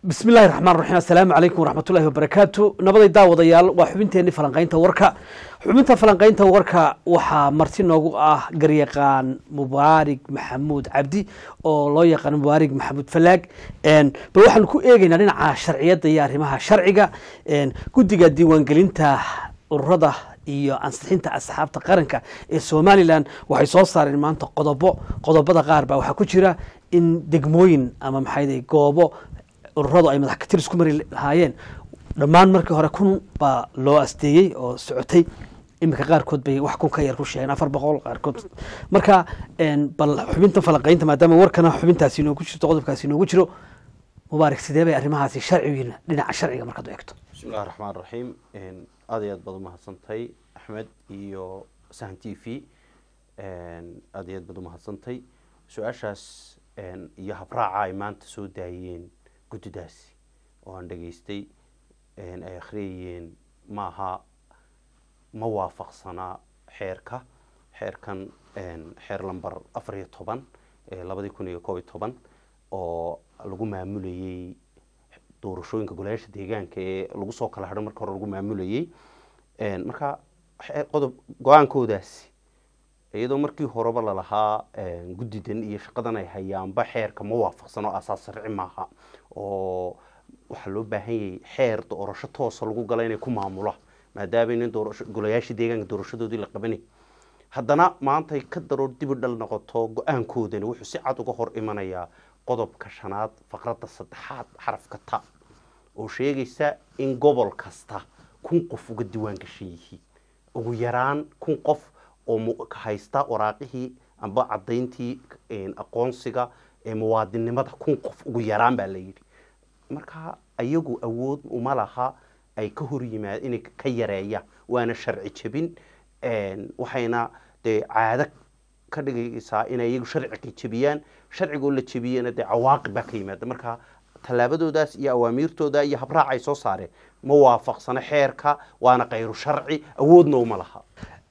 bismi illahi raxmaan raxiim assalaamu calaykum waraxmatullahi wabarakaatu nabaday daawadayaal waa xubinteenii falanqaynta warka xubinta falanqaynta warka waxaa marti noogu ah garyaqaan mubaarig maxamuud cabdi oo loo yaqaano mubaarig maxamuud falaag bal waxaanu ku eegeynaa dhinaca sharciyadda iyo arrimaha sharciga guddiga diiwaangelinta ururada iyo ansixinta asxaabta qaranka ee somalilan waxay soo saareen maanta qodobo qodobada qaar baa waxaa ku jira in degmooyin ama maxay goobo ururadu ay madax katir isku mari lahaayeen dhammaan markii hore kun baa loo asteeyey oo socotay iminka qaarkood bay wax kun ka yar ku sheegeen afar boqol qaarkood marka bal xubinta falanqaynta maadaama warkana xubintaasi inoogu jirto qodobkaasi inoogu jiro mubaarak sidee bay arrimahaasi sharcigiina dhinaca sharciga markaad u eegto bismillahi raxmaan raxiim aad iyo aad baad umahadsantay axmed iyo sahan t v aad iyo aad baad umahadsantay su-aashaas iyo habraaca ay maanta soo daayeen guddidaasi oo aan dhegaystay ay akhriyayeen maaha ma waafaqsanaa xeerka xeerkan xeer lamber afar iyo toban labadii kun iyo koob iyo toban oo lagu maamulayey doorashooyinka golayaasha deegaanka ee lagu soo kala hadho marka hore lagu maamulayey marka qodob go-aankoodaasi iyadoo markii horeba lalahaa guddidan iyo shaqadan ay hayaanba xeerka ma waafaqsano asaas sharci maaha oo waxaa loo baahan yahay xeer doorasho toosa lagu gala inay ku maamula maadaama inin doorasho golayaashii deegaanka doorashadoodii la qabanay haddana maantay ka daroor dibi dhal noqoto go-aankoodani wuxuu si cad uga hor imanayaa qodobka shanaad faqradda saddexaad xarafka ta oo sheegaysa in gobol kasta kun qof uga diwaan gashan yihiin ugu yaraan kun qof oo haysta waraaqihii amba cadayntii aqoonsiga ee muwaadinnimada kun qof ugu yaraan baa la yidhi marka ayagu awood uma laha ay ka hor yimaad inay ka yareeyaan waana sharci jebin waxayna dee caado ka dhigaysaa inay iyagu sharciga jebiyaan sharcigoo la jebiyana dee cawaaqib baa ka yimaada marka tallaabadoodaas iyo awaamiirtooda iyo habraac ay soo saareen ma waafaqsano xeerka waana kayru sharci awoodna uma laha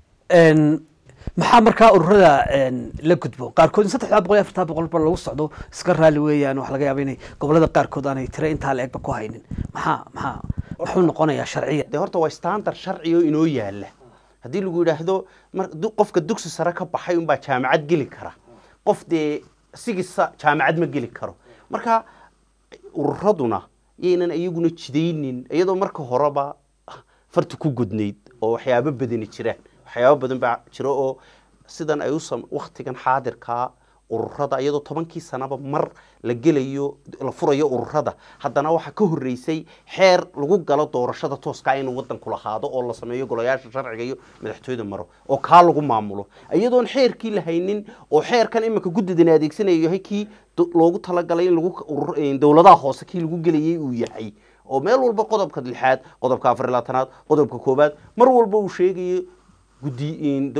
maxaa markaa ururada la gudbo qaarkood in saddexdaa boqol iyo afartaa boqol ba lagu socdo iska raali weeyaan waxa laga yaaba inay gobolada qaarkood aanay tira intaa la egba ku haynin maxaa maxaa muxuu noqonayaa sharciya dee horta waa standard sharci oo inoo yaala haddii lagu yidhaahdo qofka dugsi sare ka baxay unbaa jaamacad geli kara qof dee sigisa jaamacad ma geli karo marka ururaduna yaynan iyaguna jidaynin iyadoo marka horeba farta ku gudnayd oo waxyaabo badani jiraan waxyaabo badan baa jiro oo sidan ay u waktigan xaadirkaa ururada iyadoo tobankii sanaba mar la gelayo la furayo ururada haddana waxaa ka horeysay xeer lagu galo doorashada tooska inuu wadanku lahaado oo la sameeyo golayaasha sharciga iyo madaxtooyada maro oo kaa lagu maamulo iyadoon xeerkii la haynin oo xeerkan iminka guddidani adeegsanayo yahay kii loogu talagalay in lagu dowladaha hoose kii lagu gelayay uu yahay oo meel walba qodobka lixaad qodobka afar labaatanaad qodobka koobaad mar walba uu sheegayo guddi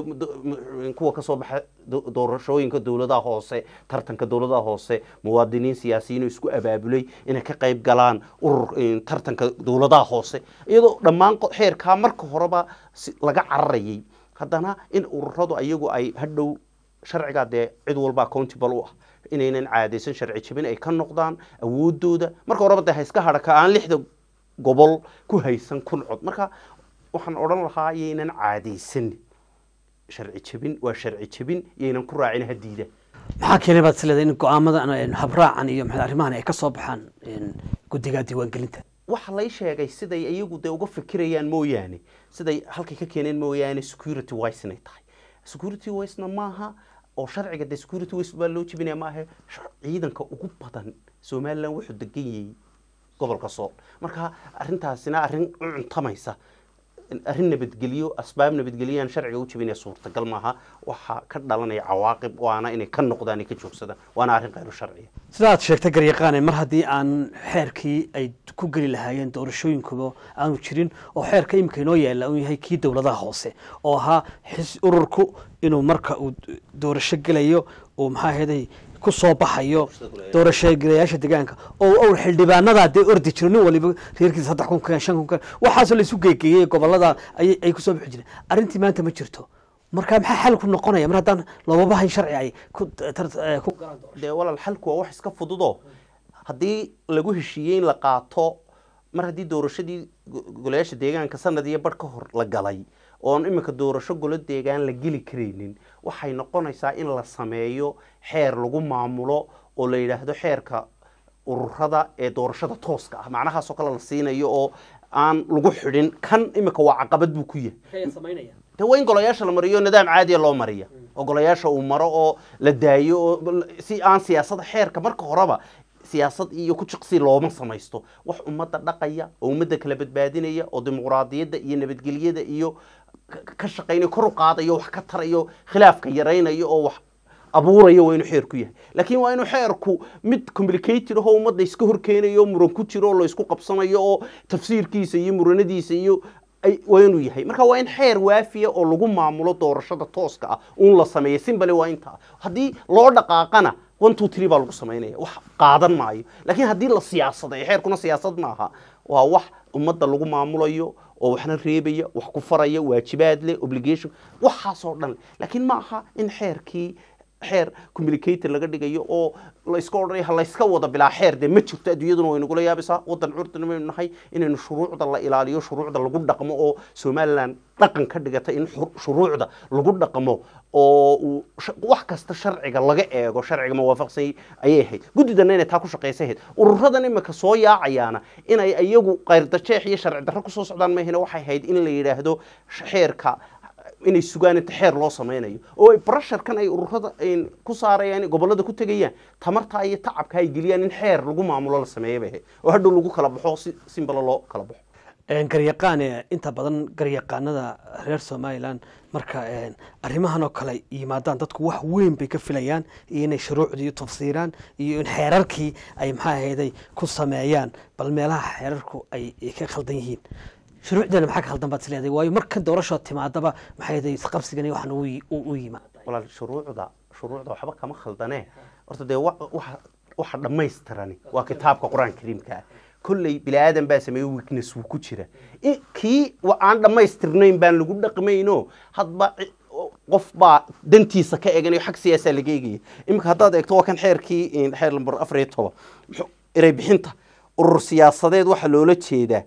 kuwa kasoo baxa doorashooyinka dowladaha hoose tartanka dowladaha hoose muwaadiniin siyaasiyiin oo isku abaabulay inay ka qayb galaan urur tartanka dowladaha hoose iyadoo dhammaan xeerkaa marka horeba laga cararayay haddana in ururadu ayagu ay hadhow sharcigaa dee cid walba accountable u ah inaynan caadaysan sharci jabin ay ka noqdaan awoodooda marka horeba dee hayska hadhaka aan lixda gobol ku haysan kun cod marka waxaan odhan lahaa yaynan caadaysan sharci jebin waa sharci jebin yaynan ku raacin hadiida maxaa keenay baad isleedahay in go-aamadan habraacan iyo maxay arrimahan ay ka soo baxaan guddiga diiwaangelinta waxa lay sheegay siday iyagu dee uga fikirayaan mooyaane siday halkay ka keeneen mooyaane security wise inay tahay security wisena maaha oo sharciga dee security wise baa loo jebinaya maaha ciidanka ugu badan somaliland wuxuu degan yahay gobolka sool marka arrintaasina arrin u cuntamaysa arrin nabadgelyo asbaab nabadgelyoaan sharciga u jebinaya suurtagal maaha waxaa ka dhalanaya cawaaqib waana inay ka noqdaan ay ka joogsadaan waana arrin khayru sharciya sida aad sheegtay garyaqaane mar haddii aan xeerkii ay ku geli lahaayeen doorashooyinkuba aanu jirin oo xeerka imika inoo yaalla uu yahay kii dowladaha hoose oo ahaa ururku inuu marka uu doorasho gelayo uu maxaa heeday ku soo baxayo doorashogelayaasha deegaanka oo owr xildhibaanadaa dee ordi jiro nin waliba reerkiisa saddex kun keen shan kun keen waxaasoo laisu geegeeyey gobolada ay kusoo bixi jireen arrintii maanta ma jirto marka maxaa xalku noqonaya mar haddaan loobaba hayn sharci ay ku galaan dee walaal xalku waa wax iska fududo haddii lagu heshiiyey in la qaato mar haddii doorashadii go- golayaasha deegaanka sanad iyo bar ka hor la galay oon iminka doorasho golo deegaan la geli karaynin waxay noqonaysaa in la sameeyo xeer lagu maamulo oo la yidhaahdo xeerka ururada ee doorashada tooska ah macnahaasoo kale la siinayo oo aan lagu xidhin kan iminka waa caqabad buu ku yahay de waa in golayaasha la mariyo nidaam caadiya loo mariya oo golayaasha uu maro oo la daayo oo si aan siyaasada xeerka marka horeba siyaasad iyo ku jiqsi looma samaysto wax ummadda dhaqaya oo ummadda kala badbaadinaya oo dimuqraadiyadda iyo nabadgelyada iyo ka- ka shaqaynaya kor u qaadayo wax ka tarayo khilaafka yaraynayo oo wax abuuraya waa inuu xeerku yahay laakiin waa inuu xeerku mid complicated ahoo ummadda iska horkeenayo oo muran ku jiro oo la isku qabsanayo oo tafsiirkiisa iyo muranadiisa iyo ay waa inuu yahay marka waa in xeer waafiya oo lagu maamulo doorashada tooska ah uun la sameeyo simbale waa intaa haddii loo dhaqaaqana one two three baa lagu samaynaya wax qaadan maayo laakiin haddii la siyaasadayo xeerkuna siyaasad maaha waa wax ummadda lagu maamulayo oo waxna reebaya wax ku faraya waajibaad leh obligation waxaasoo dhan laakiin ma aha in xeerkii xeer communicator laga dhigayo oo la iska odhanaya ha layska wada bilaa xeer dee ma jirto adduunyaduna way nagula yaabaysaa waddan curdan baynu nahay inaynu shuruucda la ilaaliyo shuruucda lagu dhaqmo oo somaliland dhaqan ka dhigata in xur- shuruucda lagu dhaqmo oo uu sh- wax kasta sharciga laga eego sharciga mawaafaqsan ayay ahayd guddidana inay taa ku shaqaysa ahayd ururadan imika soo yaacayaana inay iyagu qayrdajeex iyo sharci darro kusoo socdaan mahina waxay ahayd in la yidhaahdo sh- xeerka inay sugaan inta xeer loo sameynayo oo ay brasharkan ay ururada ay ku saarayaan gobolada ku tegayaan tamartaa iyo tacabka ay geliyaan in xeer lagu maamulo la sameeya bay ahayd oo hadhow lagu kala baxo si simbalo loo kala baxo garyaqaane inta badan garyaqaanada reer somalilan marka arrimahan oo kale yimaadaan dadku wax weyn bay ka filayaan iyo inay shuruucdii tafsiiraan iyo in xeerarkii ay maxaa ahayday ku sameeyaan bal meelaha xeerarku ay ay ka khaldan yihiin shuruucdeena maxaa ka khaldan baad isleedahay waayo marka doorashoo timaadaba maxay ahayday isqabsigani waxan u yi- u u yimaada walaal shuruucda shuruucda waxba kama khaldane horta dee wa- waxa waxa dhammaystirani waa kitaabka qur-aanka kariimka ah kolley bini aadan baa sameeye weakness wuu ku jira I- kii wa- aan dhammaystirnayn baan lagu dhaqmayno hadba ci- qof baa dantiisa ka eganayo xag siyaasaa laga eegaya iminka haddaad eegto waa kan xeerkii in xeer lambar afar iyo toban muxuu- erey bixinta urur siyaasadeed waxaa loola jeedaa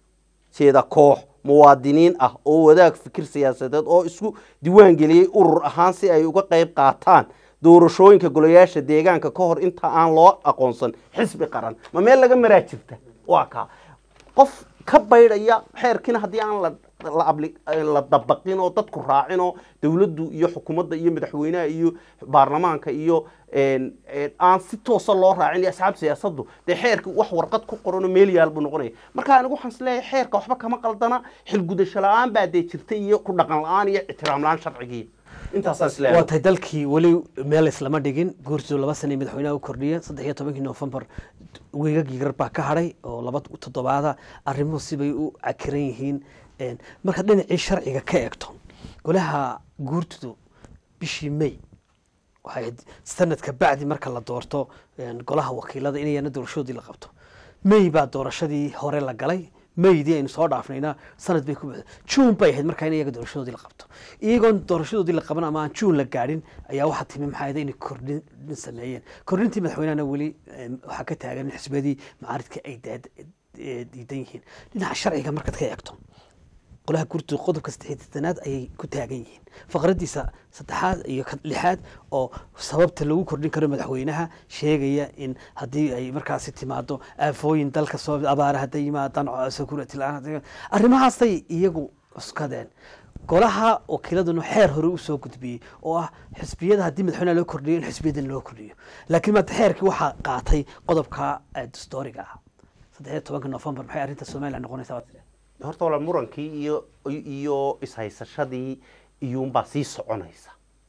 jeeda koox muwaadiniin ah oo wadaag fikir siyaasadeed oo isku diiwaan geliyey urur ahaan si ay uga qayb qaataan doorashooyinka golayaasha deegaanka ka hor inta aan loo aqoonsan xisbi qaran ma meel laga maraa jirta waa kaa qof ka baydhaya xeerkiina haddii aan la la abli- la dabaqin oo dadku raacin oo dowladdu iyo xukuumadda iyo madaxweynaha iyo baarlamaanka iyo een, een, aan si toosa loo raacin iyo asxaab siyaasaddu dee xeerka wax warqad ku qoranoo meel yaal buu noqonaya marka anigu waxaan isleeyahay xeerka waxba kama qaldana xilgudasho la-aan baa dee jirta iyo ku dhaqan la-aan iyo ixtiraam la-aan sharcigii intaasaan waa isleeyahay tahay dalkii weli meel islama dhigin guurtidu laba sana madaxweynaha u kordhiya saddex iyo tobankii noofembar weegagii gar baa ka hadhay oo laba toddobaada arrimuhu sibay u cakiran yihiin Een, markaad dhinacii sharciga ka eegto golaha guurtidu bishii may waxay ahayd sanadka bacdi marka la doorto een, golaha wakiilada inayana doorashadoodii la qabto may baa doorashadii hore la galay maydii aynu soo dhaafnayna sanad bay ku buuxda juun bay ahayd markaa in iyaga doorashadoodii la qabto iyagoon doorashadoodii la qaban ama aan juun la gaadhin ayaa waxaa timi maxaa ahayd inay kordhin sameeyeen kordhintii madaxweynahana weli em, waxaa ka taagan in xisbiyadii macaaridka ay daad- eh, diidan yihiin dhinaca sharciga markaad ka eegto golaha gurtu qodobka saddexaad ayay ku taagan yihiin faqradiisa saddexaad iyo ka lixaad oo sababta lagu kordhin karo madaxweynaha sheegaya in haddii ay markaasi timaado aafooyin dalka soo abaara hadday yimaadaan security la-aan hadday- arrimahaasay iyagu cuskadeen golaha wakiiladuna xeer hore usoo gudbiyey oo ah xisbiyada haddii madaxweynaha loo kordhiyo in xisbiyadan loo kordhiyo laakiin maanta xeerkii waxaa qaatay qodobka eh, dastooriga ah saddex iyo tobanka novembar maxay arrinta somaliland noqonaysaa waad tidhi? horta walaal murankii iyo iyo ishaysashadii iyuunbaa sii soconaysa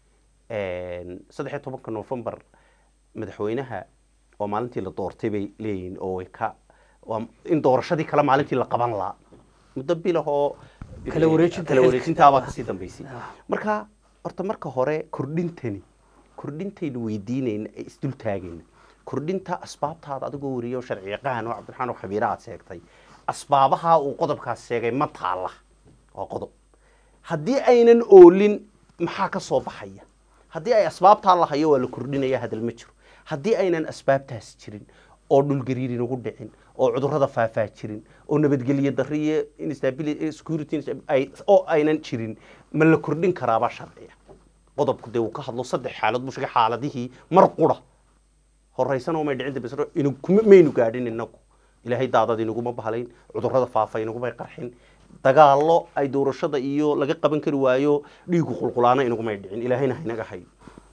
saddex iyo tobanka novembar madaxweynaha waa maalintii la doortay bay leeyihiin oo way ka waa in doorashadii kale maalintii la qaban lahaa muddo bilahoo Kala wareejinta kala xilka. wareejintaabaa kasii dambeysay Ah. marka horta marka hore kordhintani kordhintaynu weydiinayna ee isdul taagayna kordhinta asbaabtaada adigoo wariyo sharci yaqaan oo cabdiraxmaan oo khabiira aad sheegtay asbaabaha uu qodobkaas sheegay ma taalla waa qodob haddii aynan oolin maxaa ka soo baxaya haddii ay asbaabtaa la hayo waa la kordhinaya hadal ma jiro haddii aynan asbaabtaas jirin oo dhulgariir inagu dhicin oo cudurrada faafaa jirin oo nabadgelyo darri iyo instability security ay oo aynan jirin ma la kordhin karaabaa sharciya qodobku dee uu ka hadlo saddex xaalad buu sheegay xaaladihii mar qura horeysana umay dhicin dambesna inu kuma maynu gaadhin inagu ilaahay daadad inaguma bahalayn cudurrada faafa inagumay qarxin dagaallo ay doorashada iyo laga qaban kari waayo dhiigu qulqulaana inagumay dhicin ilaahayna haynaga hayo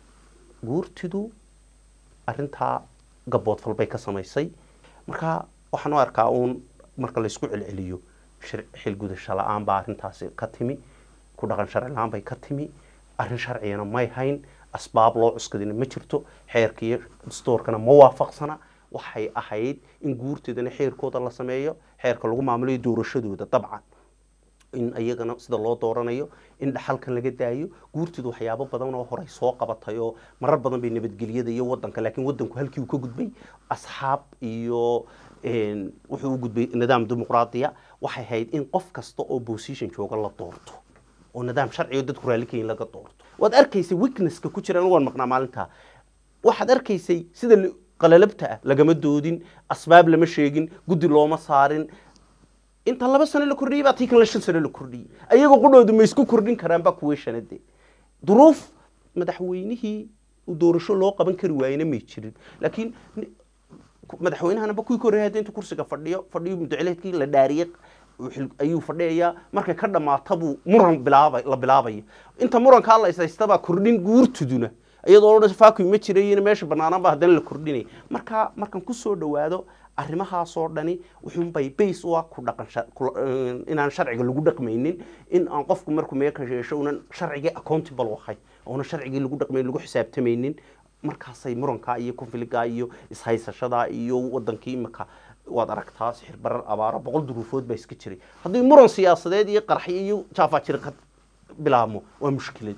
guurtidu arrintaa gaboodfal bay ka samaysay marka waxaan u arkaa uun marka laysku celceliyo xilgudasho la-aan baa arrintaasi ka timi ku dhaqan sharci la-aan bay ka timi arrin sharcigana may hayn asbaab loo cuskadina ma jirto xeerka iyo dastoorkana ma waafaqsana waxay ahayd in guurteedana xeerkooda la sameeyo xeerka lagu maamulayo doorashadooda dabcan in iyagana sida loo dooranayo in dhaxalkan laga daayo guurteedu waxyaabo badan oo horey soo qabatay oo marar badan bay nabadgelyada iyo wadanka laakiin wadanku halkii uu ka gudbay asxaab iyo wuxuu u gudbay nidaam dimuqraadiya waxay ahayd in qof kasta oo position jooga la doorto oo nidaam sharciga dadku raalikayin laga doorto waad arkaysay weaknesska ku jira anigu waan maqnaa maalintaa waxaad arkaysay sida qalalabta ah lagama doodin asbaab lama sheegin guddi looma saarin inta laba sano la kordhiyey baa tii kan la shan sano la kordhiyey ayagoo qudhoodu ma isku kordhin karaan baa kuwii shanade duruuf madaxweynihii doorasho loo qaban kari waayena may jirin laakiin madaxweynahanaba kuwii ka horreeyay hadda intuu kursiga fadhiyo fadhiyo mudaceleedkii la dhaariyey ayuu fadhiyayaa markay ka dhamaata buu muran bilaaba la bilaabaya inta murankaa la ishaystabaa kordhin guurtuduna iyadoo odhan faaki ma jirayina meesha banaanaba haddana la kordhinaya marka markaan kusoo dhawaado arrimahaasoo dhani wuxuunbay base u ah ku dhaqan inaan sharciga lagu dhaqmaynin in aan qofku markuu meeka yeesho unan sharcigii accountable ahay oonan sharcigii lagu dhaqmayn lagu xisaabtamaynin markaasay murankaa iyo konfiligaa iyo ishaysashadaa iyo wadankii imika waad aragtaa sixir barar abaaro boqol duruufood baa iska jiray haddii muran siyaasadeed iyo qarxi iyo jaafajiri ka bilaabmo waa mushkilad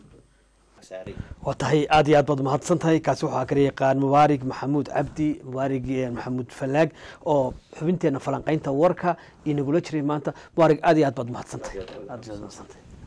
waa tahay aad iyo aad baad mahadsan tahay kaasi waxaa kala yaqaan mubaarig maxamuud cabdi mubaarig maxamuud falaag oo xubinteena falanqaynta warka inagula jiray maanta mubaarig aad iyo aad baad mahadsan tahay aad iyo aad mahadsan tahay